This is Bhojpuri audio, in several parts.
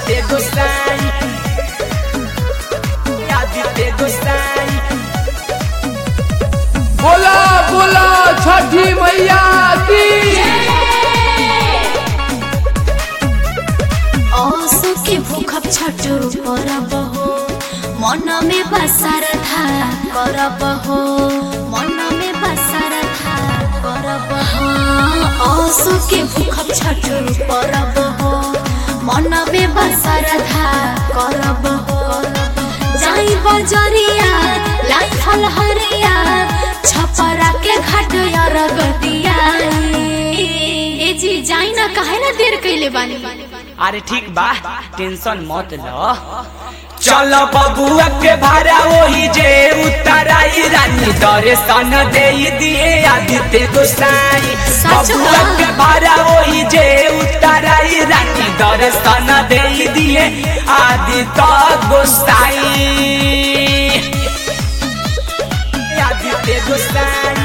आदित्य गोसाई आदित्य गोसाई बोला बोला छठी मैया की असो के भूखब छठो परब हो मन में बसर था करब हो मन में बसर था करब हो असो के भूखब छठो परब हो मन में बसर था करब हो जाई बजरिया लाई फल हरिया छपरा के घाट अरगतिया ए जी जाई ना काहे ना देर कइले बानी अरे ठीक बा टेंशन मत लो चल बबुआ के भाड़ा वही जे उतराई रानी दर्शन दे दिए आदित्य गोसाई सच बबुआ बा। के भाड़ा वही जे उतराई रानी दर्शन दे दिए आदित्य गोसाई आदित्य गोसाई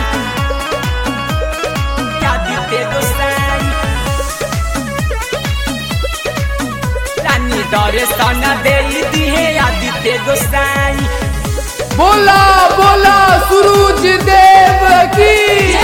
आदित्य गोसाई रानी दर्शन दे दिए आदित्य गोसाई बोला बोला सूरज देव की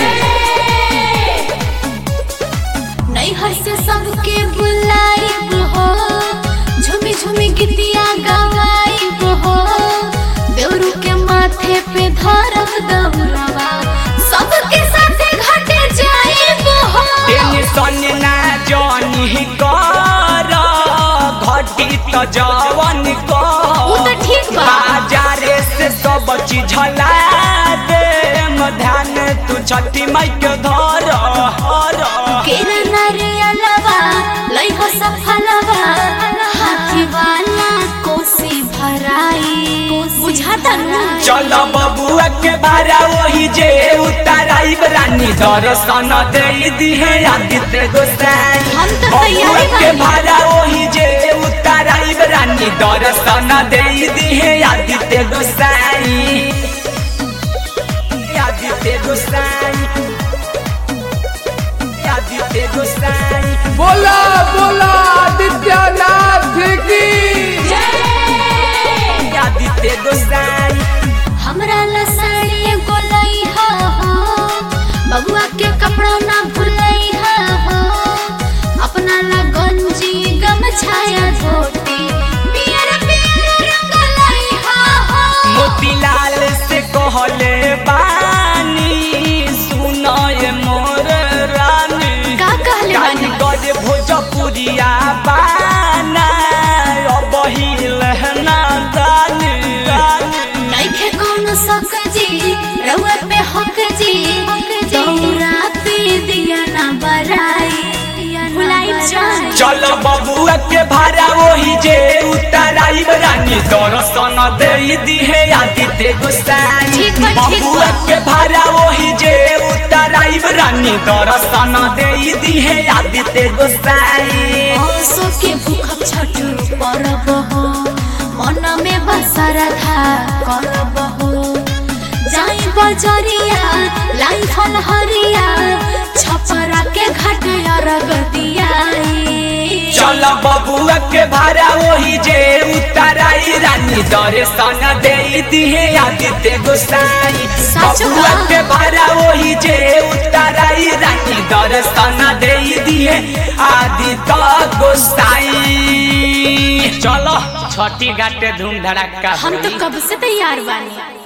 नैहर से सबके बुलाइब हो झुमी झुमी गीतिया गवाइब हो देवरू के माथे पे धरब दौड़वा सबके साथे घाटे जाइब हो टेंशन ना जानी कर घटी तो जवन उ तो ठीक बा। बाजारे से सब चीज ला दे ध्यान तू छठी माई के धर हर केरा नारियलवा लइहो सफलवा हाथी वाला कोसी भराई बुझाता नु चल बबुआ के भाड़ा वही जे उतराइब रानी दर्शन दे दिहे आदित्य गोसाई हम तो बबुआ तैयारी के बानी। भाड़ा वही जे उतराइब रानी दर्शन दे दिहे आदित्य गोसाई आदित्य गोसाई आदित्य गोसाई बोला बोला आदित्यनाथ की आदित्य गोसाई हमरा ला साड़ी एगो लइहा हो बबुआ के कपड़ा ना भुलइहा हो अपना ला गंजी गमछाया धोती पियर पियर रंग लइहा हो मोतीलाल से कहले बानी सुनय मोर रानी का कहले बानी? गज भोजपुरिया बाना अबही लहना दानी नइखे कौनो शक जी रउआ पे हक जी दौरा पे दिया ना बराई भुलाई जाए चल बबुआ के भाड़ा वही जे उतराइब रानी दर्शन दे दिहे आदित्य गोसाई ठीक बा, ठीक बबुआ बा। के भाड़ा वही जे उतराइब रानी दर्शन दे दिहे आदित्य गोसाई आंसू के भूखब छठु परब हो मन में बसर था करब हो जाई बजरिया लाई फल हरिया छपरा के घाट अरगतिया चल बबुआ के भाड़ा वही जे उतराई रानी दर्शन दे दिहे आदित्य गोसाई सच बा। बबुआ के भाड़ा वही जे उतराई रानी दर्शन दे दिहे आदित्य गोसाई चलो छठी घाटे धूम धड़ाका हम तो होई। कब से तैयार बानी